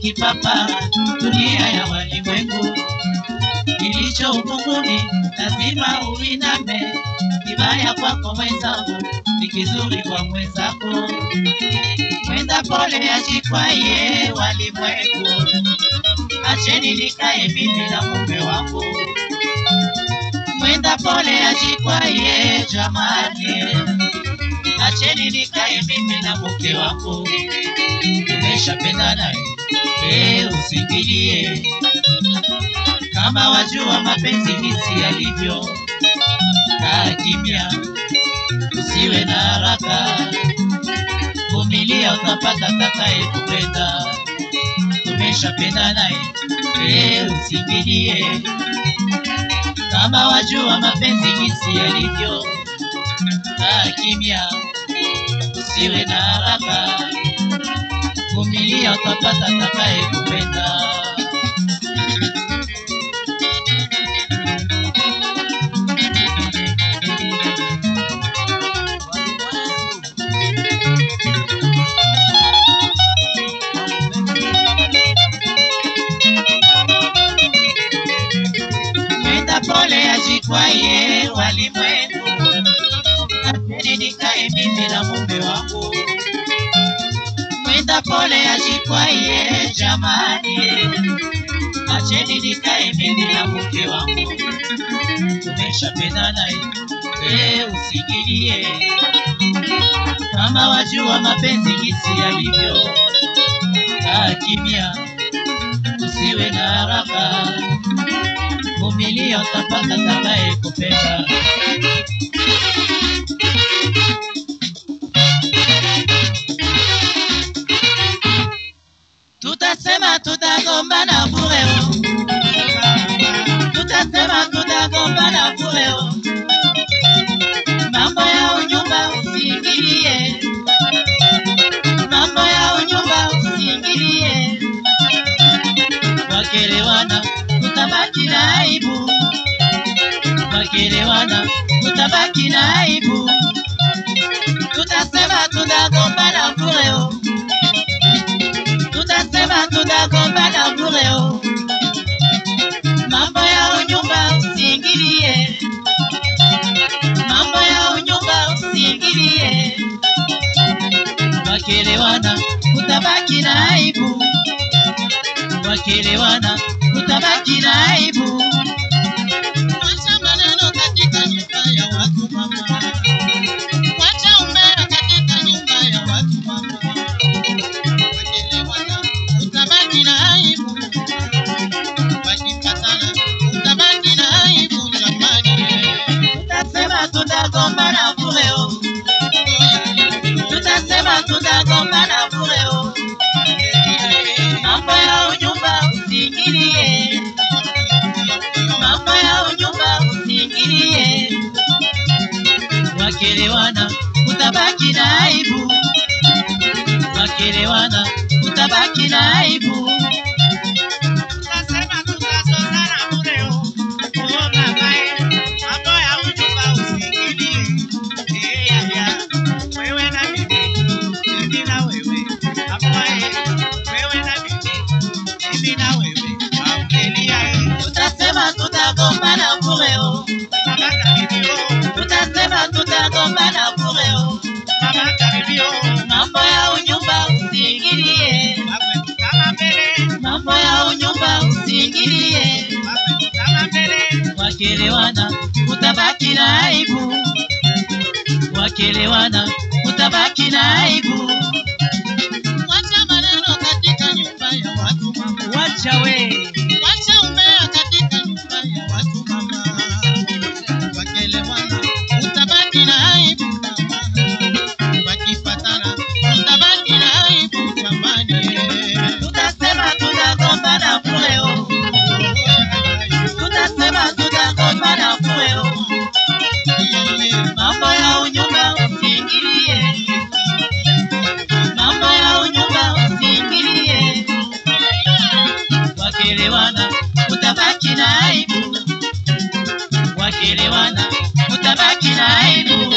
kipapa, dunia ya walimwengu. Kilicho ubunguni lazima uiname, kibaya kwako mwenzangu ni kizuri kwa mwenzako. Mwenda pole ajikwaye walimwengu, acheni nikae mimi na mume wangu. Mwenda pole ajikwaye jamani, acheni nikae mimi na mke wangu. Tumeshapendana eh, usingilie kama wajua mapenzi jinsi yalivyo. Kaa kimya, usiwe na haraka, vumilia, utapata takaye kupenda. Tumeshapendana eh, usingilie kama wajua mapenzi jinsi yalivyo. Kaa kimya, usiwe na haraka, vumilia, utapata takaye kupenda. Mwenda pole ajikwaye walimwengu, acheni nikae mimi na mume wangu. Mwenda pole ajikwaye jamani, acheni nikae mimi na mke wangu. Tumeshapendana eh, usikilie kama wajua mapenzi jinsi yalivyo. Kaa kimya, usiwe na haraka vumilia, utapata takaye kupenda. Tutasema tutagombana bure, oh. tutasema tutagombana bure, oh. mambo ya unyumba usiingilie, mambo ya unyumba usiingilie, wakelewana tutabaki na aibu, wakelewana tutabaki na aibu, tutasema tutagombana bure, oh. tutasema tutagombana bure, oh. mambo ya unyumba usiingilie, mambo ya unyumba usiingilie, wakelewana utabaki na aibu, wakelewana utabaki na aibu. Wacha maneno katika nyumba ya watu mama. Wacha umbea katika nyumba ya watu mama. Wakielewana utabaki na aibu. Wakipatana utabaki na aibu jamani. Tutasema tutagombana bure, oh. tutasema tutagombana bure, oh. mambo ya unyumba usiingilie, mambo ya unyumba usiingilie, wakelewana utabaki na aibu, wakelewana utabaki na aibu. Tutasema tutazozana bure oh. Oh mama eh. Mambo ya unyumba usiingilie. Eh ya ya. Wewe na mimi. Mimi na wewe. Hapa eh. Wewe na mimi. Mimi na wewe. Aukelia eh. Tutasema tutagombana bure, oh. Mama karibi oh. tutasema tutagombana bure, oh. Mama karibi oh. mambo ya unyumba usiingilie, Makwetu kama mbele. mambo ya unyumba usiingilie, Makwetu kama mbele. wakelewana utabaki na aibu, wakelewana utabaki na aibu. Wacha maneno katika nyumba ya watu mama. Wacha we Wacha umbea katika nyumba ya watu mama. Wakielewana utabaki na aibu mama. Wakipatana utabaki na aibu jamani. tutasema tutagombana bure, oh. tutasema tutagombana bure, oh. mambo ya unyumba usiingilie, mambo ya unyumba usiingilie, wakelewana utabaki na aibu, wakelewana utabaki na aibu.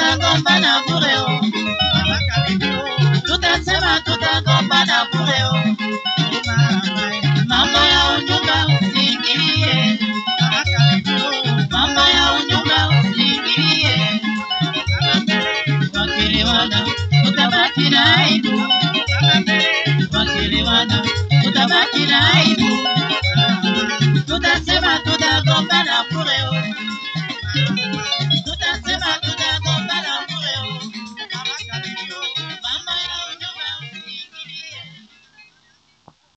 tutagombana bure oh. mama kalivyo tutasema tutagombana bure oh. mama mambo ya unyumba usiingilie mama kalivyo mambo ya unyumba usiingilie kama mbele wakielewana utabaki na aibu kama mbele wakielewana utabaki na aibu mama tutasema tutagombana bure oh.